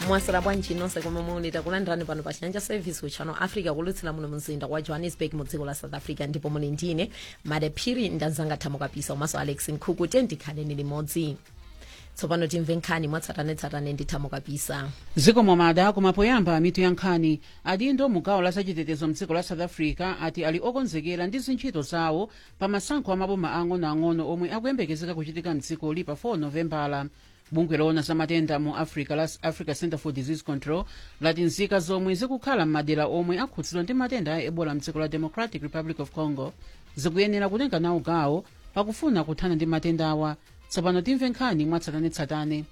mwasira bwanji nonse komwe muli takulandirani pano pa chanja service ku channel africa kulutsira muno mzinda wa johannesburg mu dziko la south africa ndipo muli ndine madephiri ndanzanga thamo kapisa komanso alex nkhuku tendikhaleni limodzi tsopano timve nkhani mwatsatanetsatane ndi thamo kapisa zikomo mada koma poyamba mitu ya nkhani adindo mugawo la zachitetezo mdziko la south africa ati ali okonzekera ndi zintchito zawo pa masankho amaboma ang'onoang'ono omwe akuyembekezeka kuchitika mdzikoli pa 4 novembala bungwe loona za matenda mu africa la africa center for disease control lati nzika zomwe zikukhala m'madera omwe akhudzidwa ndi matenda a ebola mdziko la democratic republic of congo zikuyenera kutenga nawo gawo pakufuna kuthana ndi matenda awa tsopano timve nkhani mwatsatanetsatane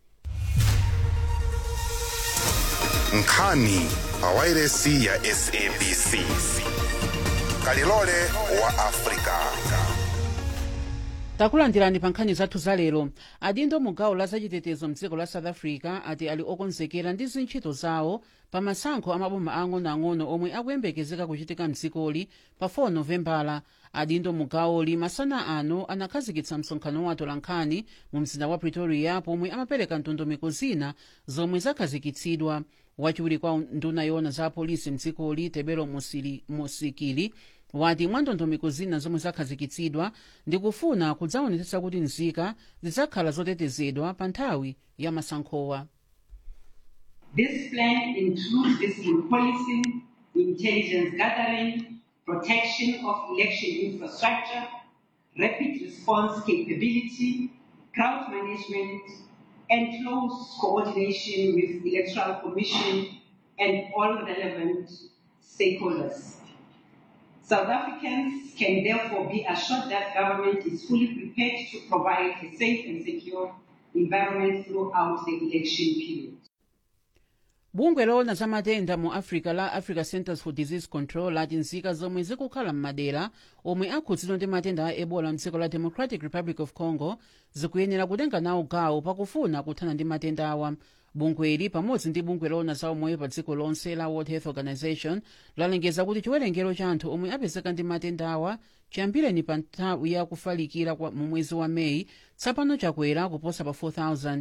nkhani pawairesi ya sabc kalilole wa afrika takulandirani pa nkhani zathu zalero adindo mugawo la zachitetezo mdziko la south africa ati ali okonzekera ndi zintchito zawo pa masankho amaboma ang'onoang'ono omwe akuyembekezeka kuchitika mdzikoli pa 4 novembala adindo mugawoli masana ano anakhazikitsa msonkhano wa atolankhani mu mzinda wa pretoria pomwe amapereka ndondomeko zina zomwe zakhazikitsidwa wachiwiri kwa nduna yoona za apolisi mdzikoli tebelo Musili- musikili wati mwa ndondomeko zina zomwe zakhazikitsidwa ndikufuna kudzaonetsetsa kuti nzika zidzakhala zotetezedwa pa nthawi ya masankhowa This plan includes fiscal policy, intelligence gathering, protection of election infrastructure, rapid response capability, crowd management, and close coordination with the Electoral Commission and all relevant stakeholders. South Africans can therefore be assured that government is fully prepared to provide a safe and secure environment throughout the election period. bungwe loona za matenda mu africa la africa centers for disease control lati nzika zomwe zikukhala m'madera omwe akhudzidwa ndi matenda a ebola mdziko la democratic republic of congo zikuyenera kutenga nawo gawo pakufuna kuthana ndi matenda awa bungweli pamodzi ndi bungwe loona za umoyo pa dziko lonse la world health organization lalengeza kuti chiwerengero cha anthu omwe apezeka ndi matenda awa chiyambireni pa nthawi ya kufalikira kwa- mu mwezi wa meyi tsopano chakwera kuposa pa 4000